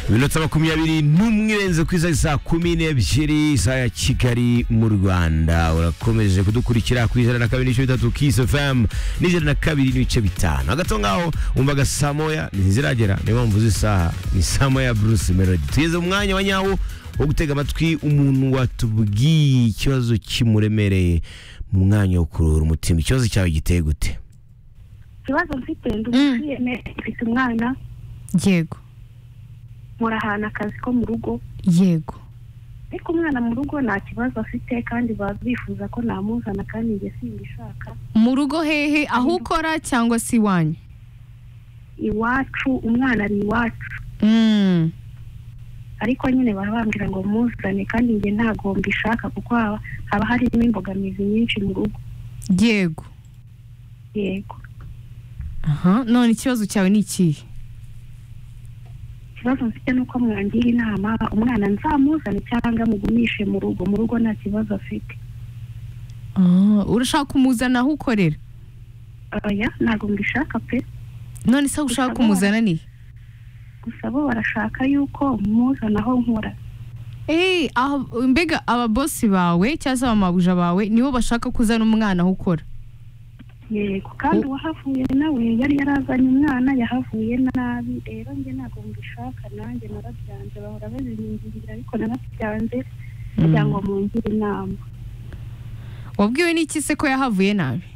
iminota makumyabiri n'umwe irenze ku isaha saa kumi n'ebyiri isaha ya kigali mu rwanda urakomeje kudukurikira ku ijana na kabiri n'ibice bitatu kisi fm n'ijana na kabiri n'ibice bitanu hagati aho ngaho wumvaga saa moya ntiziragera niyo mpamvu z'isaha ni saa moya bruce melody tugeze mu mwanya wa nyawo wo gutega amatwi umuntu watubwiye ikibazo kimuremereye mu mwanya wo kuruhura umutima ikibazo cyawe giteye gute ikibazo mfite ndi umukiriyeme mfite umwana yego nkora ahantu akazi ko mu rugo yego ariko umwana mu rugo nta kibazo afite kandi baba bifuza ko namuzana kandi njye simbishaka mu rugo hehe aho ukora cyangwa se iwanyu iwacu umwana ari iwacu Mm, ariko nyine baba bambwira ngo muzane kandi njye ntabwo mbishaka kuko haba haba harimo imbogamizi nyinshi mu rugo yego yego aha none ikibazo cyawe ni ikihe ikibazo mfite ni uko mwangira inama umwana nzamuzane cyangwa mugumishe mu rugo mu rugo nta kibazo afite Ah, urashaka kumuzana aho ukorera oya ntabwo mbishaka pe none se aho ushaka Gusa kumuzana ni he? gusa bo barashaka yuko muzana aho nkora Eh, aho- mbega ababosi bawe cyangwa se abamabuja bawe nibo bashaka kuzana umwana aho ukora yego kandi uwahavuye nawe yari yarazanye umwana yahavuye nabi rero njye ntabwo mbishaka nanjye narabyanze bahora babinyingirira ariko narabyanze kugira ngo mungire inama wabwiwe n'iki se ko yahavuye nabi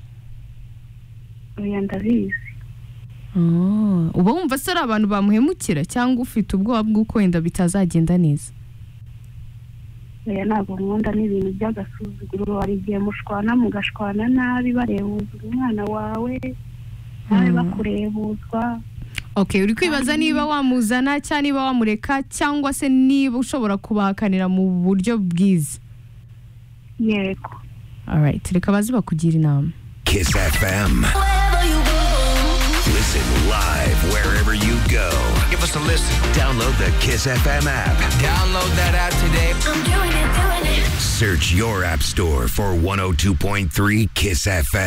oya ndabizi Ah, uba wumva se ari abantu bamuhemukira cyangwa ufite ubwoba bw'uko wenda bitazagenda neza oya ntabwo nkunda n'ibintu by'agasuzuguro hari igihe mushwana mugashwana nabi barebuzwa umwana wawe nawe Mm. bakurebuzwa okay uri kwibaza niba wamuzana cyangwa niba wamureka cyangwa se niba ushobora kubahakanira mu buryo bwiza yego alright reka baze bakugira inama Kiss FM. Listen live wherever you go. Give us a listen. Download the Kiss FM app. Download that app today. Search your app store for 102.3 Kiss FM.